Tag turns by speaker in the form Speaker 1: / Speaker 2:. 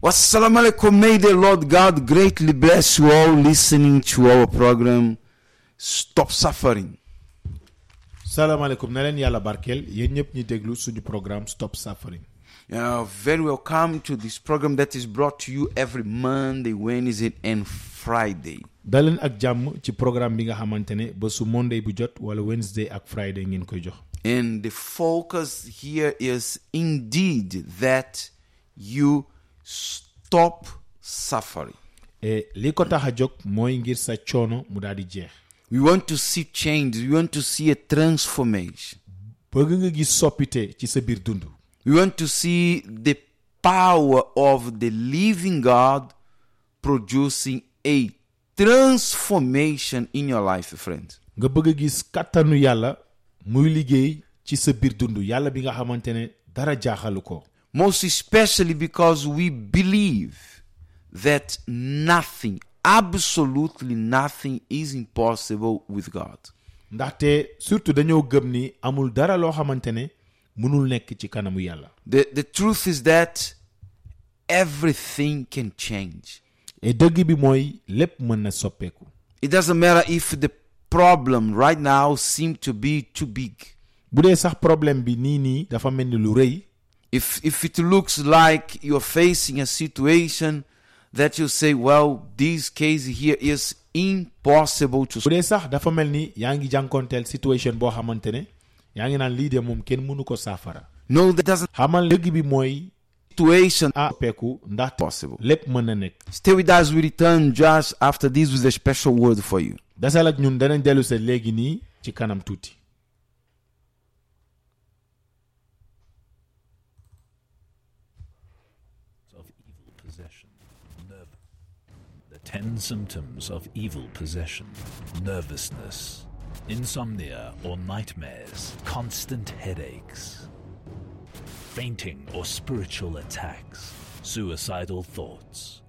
Speaker 1: Wassalamu alaikum. May the Lord God greatly bless you all listening to our program. Stop suffering.
Speaker 2: salaamaaleykum na leen yàlla barkeel yéen ñëpp ñi déglu suñu programme Stop Suffering
Speaker 1: You are very welcome to this program that is brought to you every Monday, Wednesday, and Friday.
Speaker 2: daleen ak jàmm ci programme bi nga xamante ne ba su Monday bu jot wala Wednesday ak Friday ngeen koy jox
Speaker 1: And the focus here is indeed that you stop suffering.
Speaker 2: et li ko tax a jóg mooy ngir sa coono mu daal di jeex
Speaker 1: We want to see change. We want to see a transformation.
Speaker 2: bëgg nga gis soppite ci sa biir dund
Speaker 1: We want to see the power of the living God producing a transformation in your life, friends.
Speaker 2: nga bëgg a gis kàttanu yàlla muy liggéey ci sa biir dund yàlla bi nga xamante ne dara jaaxalu ko
Speaker 1: Most especially because we believe that nothing, absolutely nothing, is impossible with God.
Speaker 2: ndaxte surtout dañoo gëm ni amul dara loo xamante ne mënul nekk ci kanamu yàlla
Speaker 1: The, the truth is that everything can change.
Speaker 2: et dëgg bi mooy lépp mën na soppeeku
Speaker 1: It doesn't matter if the problem right now seems to be too big.
Speaker 2: bu dee sax problème bi nii nii dafa mel ni lu rëy
Speaker 1: If, if it looks like you're facing a situation that you say, well, this case here is impossible to
Speaker 2: bu dee sax dafa mel ni yaa ngi jànkoonteel situation boo xamante ne yaa ngi naan lii de moom kenn mënu ko saafara
Speaker 1: No, that doesn't
Speaker 2: xamal dëgg bi mooy
Speaker 1: situation
Speaker 2: ah soppeeku ndax
Speaker 1: possible.
Speaker 2: lépp mën na nekk
Speaker 1: Stay with us. We return just after this with a special word for you.
Speaker 2: dasal ak ñun danañ dellu se léegi nii ci kanam tuuti
Speaker 3: of evil possession. Nerv- the 10 symptoms of evil possession nervousness, insomnia or nightmares, constant headaches, fainting or spiritual attacks, suicidal thoughts,